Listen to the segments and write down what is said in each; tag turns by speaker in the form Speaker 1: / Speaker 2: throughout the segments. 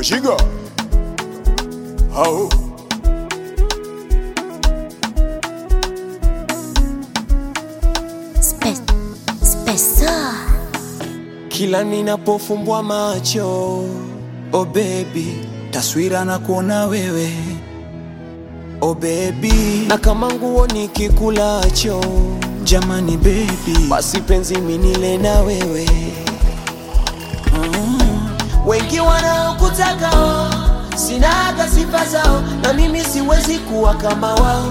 Speaker 1: Chiga. Hao.
Speaker 2: Spe- Spesa.
Speaker 3: Kila ninapofumbwa macho, oh baby,
Speaker 4: taswira na kuona wewe
Speaker 3: oh baby, na kama nguo nikikulacho,
Speaker 4: jamani baby
Speaker 3: basi penzi minile na wewe. Wengi wanaokutaka oh, sina hata sifa zao, na mimi siwezi kuwa kama wao.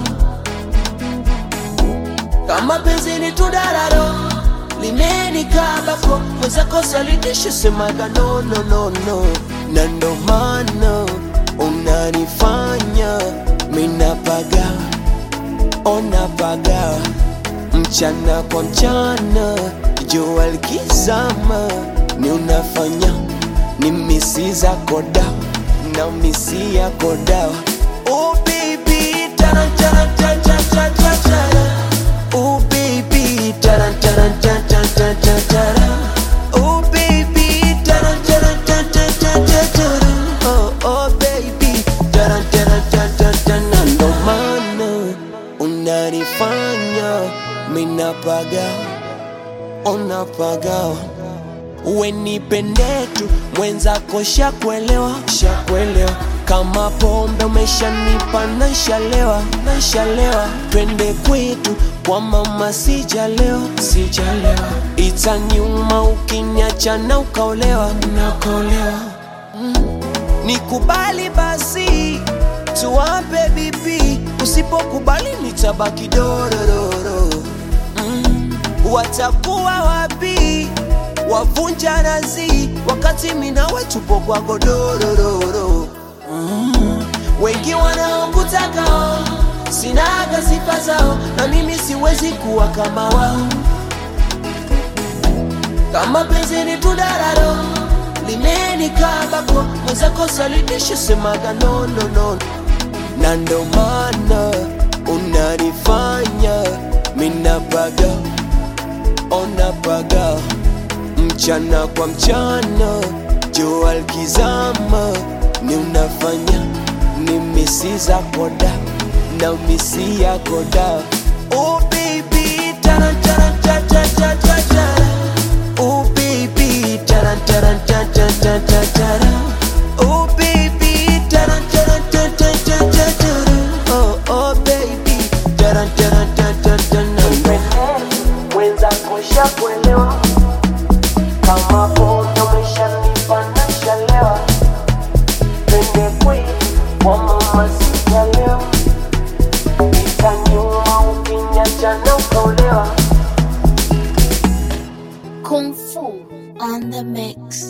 Speaker 3: Kama penzi ni tudararo limenikabako mwenzako salitisho semaga no, no, no, no. na ndo maana unanifanya minapaga onapaga mchana kwa mchana jua likizama ni unafanya ni misi zako dawa na misi yako dawa oh baby tarantarantarantarantaran Oh baby, taran taran tan tan tan tan taran. Oh baby, taran taran tan tan tan tan taran. Oh oh baby, taran taran tan tan tan. Na ndo maana unanifanya minapaga, unapaga uwe nipende tu mwenzako shakuelewa shakuelewa kama pombe umeshanipa naishalewa naishalewa twende kwetu kwa mama sijalewa sijalewa itaniuma ukiniacha na ukaolewa nakolewa nikubali basi tuwape bibi usipokubali nitabaki dorororo mm. watakuwa wapi wavunja nazi wakati minawe tupo kwa godorororo mm. wengi wanaokutaka oh, sinaga sifa zao na mimi siwezi kuwa kama wao kama penzi ni tudararo limenikabako mwenzako salitisho semaga no, no, no. na ndo maana unanifanya minapaga onapaga mchana kwa mchana jua likizama ni unafanya ni misi zako da na misi yako da oh baby taran taran tan tan tan tan tan oh baby taran taran tan tan tan tan tan oh baby taran taran tan tan tan tan tan oh oh baby taran taran tan tan tan mwenzako shakuelewa kama pombe umeshanipa nashalewa twende kwetu kwa mama sijalewa itaniuma ukiniacha na ukaolewa
Speaker 2: Kung Fu on the mix.